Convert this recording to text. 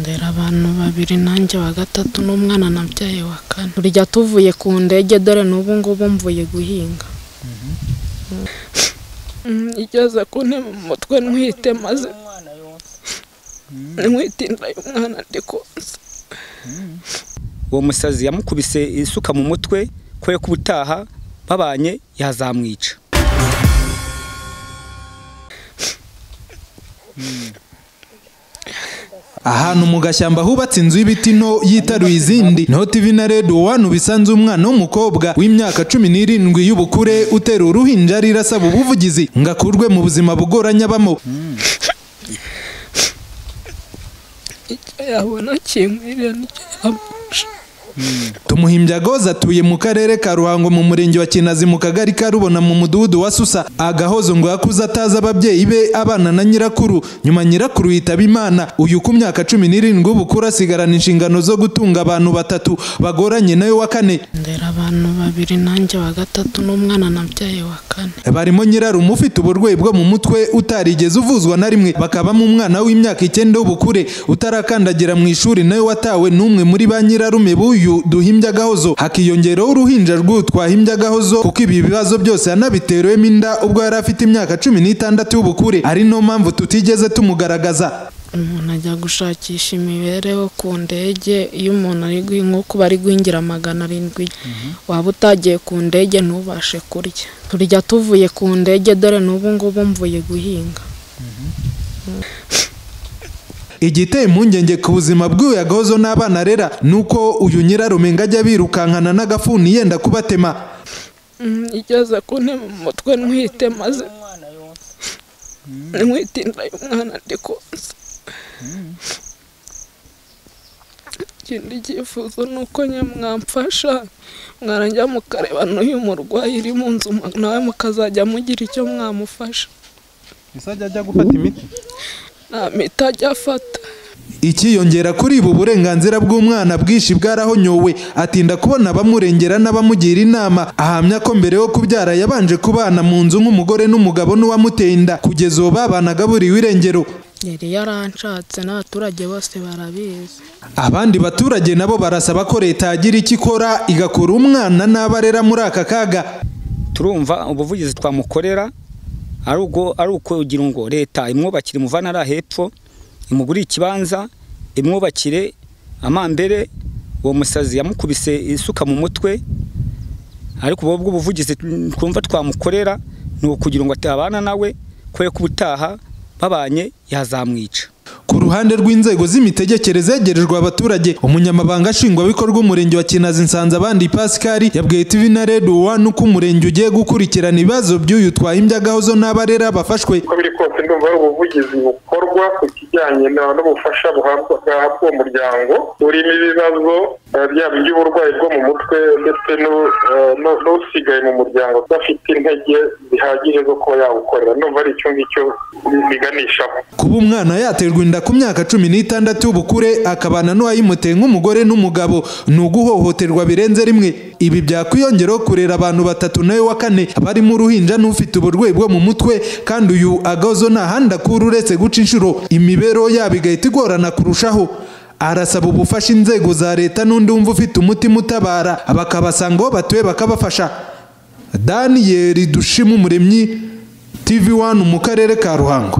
ndera abantu babiri nanjye wa gatatu n'umwana nabyaye wa kane turya tuvuye ku ndege dore n'ubu ngubu mvuye guhinga igeze ku ntebe mu mutwe ntwite maze ntwite inda y'umwana ndi konsa uwo musazi yamukubise isuka mu mutwe kwe ko ubutaha babanye yazamwica ahantu mu gashyamba hubatse inzu y'ibiti nto yitaruye izindi niho tv na redo wani ubisanze umwana w'umukobwa w'imyaka cumi n'irindwi y'ubukure utera uruhinja arira asaba ubuvugizi ngo akurwe mu buzima bugoranye abamo icyo yabona kinkwiriye n'icyo yamufasha tumuhimbyagoza atuye mu karere ka ruhango mu murenge wa kinazi mu kagari ka rubona mu mudugudu wa susa agahozo ngo yakuze atazi ababyeyi be abana na nyirakuru nyuma nyirakuru yitaba imana uyu ku myaka cumi n'irindwi w'ubukuru asigarana inshingano zo gutunga abantu batatu bagoranye nawe wa kane ndera abantu babiri nanjye wa gatatu n'umwana nabyaye wa kane barimo nyirarume ufite uburwayi bwo mu mutwe utarigeze uvuzwa na rimwe bakabamo umwana w'imyaka icyenda w'ubukure utarakandagira mu ishuri nawe watawe n'umwe muri ba nyirarume b'uyu duhimbyagahozo hakiyongeraho uruhinja rw'uyu twahimbyagahozo kuko ibi bibazo byose yanabiterewemo inda ubwo yari afite imyaka cumi n'itandatu y'ubukure ari no mpamvu tutigeze tumugaragaza umuntu ajya gushakisha imibereho ku ndege iyo umuntu ari guhi- nk'uko bari guhingira magana arindwi waba utagiye ku ndege ntubashe kurya turya tuvuye ku ndege dore n'ubu ngubu mvuye guhinga igiteye impungenge ku buzima bw'uyu yagahozo n'abana arera ni uko uyu nyirarume ngo ajya birukankana n'agafuni yenda kubatema Mm, igeze ku ntebe mu mutwe ntwite maze ntwite inda y'umwana ndi konsa ikindi cyifuzo ni uko nye mwamfasha mwarangira mukareba n'uyu murwayi iri mu nzu mu- nawe mukazajya mugira icyo mwamufasha azajya ajya gufata imiti nta miti ajya afata ikiyongera kuri ubu burenganzira bw'umwana bwinshi bwarahonyowe atinda kubona abamurengera n'abamugira inama ahamya ko mbere yo kubyara yabanje kubana mu nzu nk'umugore n'umugabo n'uwamuteye inda kugeza ubu babanaga buriwe irengero yari yaranshatse n'abaturage bose barabizi abandi baturage nabo barasaba ko leta yagira icyo ikora igakura umwana n'abarera muri aka kaga turumva ubuvugizi twamukorera ari ubwo ari ukugira ngo leta imwubakire umuvanara hepfo imugurire ikibanza imwubakire amambere uwo musazi yamukubise isuka mu mutwe ariko ubu ngubwo ubuvugizi twumva twamukorera ni ukugira ngo atabana nawe kubera ko ubutaha babanye yazamwica ku ruhande rw'inzego z'imitegekere zegerejwe abaturage umunyamabanga nshingwabikorwa umurenge wa kinazi nsanze abandi pascal yabwiye tv na redo wani uko umurenge ugiye gukurikirana ibibazo by'uyu twahimbyagahozo n'abarera bafashwe uko biri kose ndumva ari ubuvugizi bukorwa ku kijyanye na- n'ubufasha buhabwa bwahabwa uwo muryango burimo ibibazo eh, byaba iby'uburwayi bwo mu mutwe ndetse n'u- eh, n'u- n'usigaye mu muryango udafite intege zihagije zo kuba yawukorera ndumva ari icyo ngicyo biganishaho kuba umwana yaterwa inda ku myaka cumi n'itandatu y'ubukure akabana n'uwayimuteye nk'umugore n'umugabo ni uguhohoterwa birenze rimwe ibi byakwiyongeraho kurera abantu batatu nawe wa kane barimo uruhinja n'ufite uburwayi bwo mu mutwe kandi uyu agahozo nta handi akura uretse guca inshuro imibereho yabo igahita igorana kurushaho arasaba ubufasha inzego za leta n'undi wumva ufite umutima utabara bakabasanga aho batuye bakabafasha daniyeli dushima umuremyi tv wani mu karere ka ruhango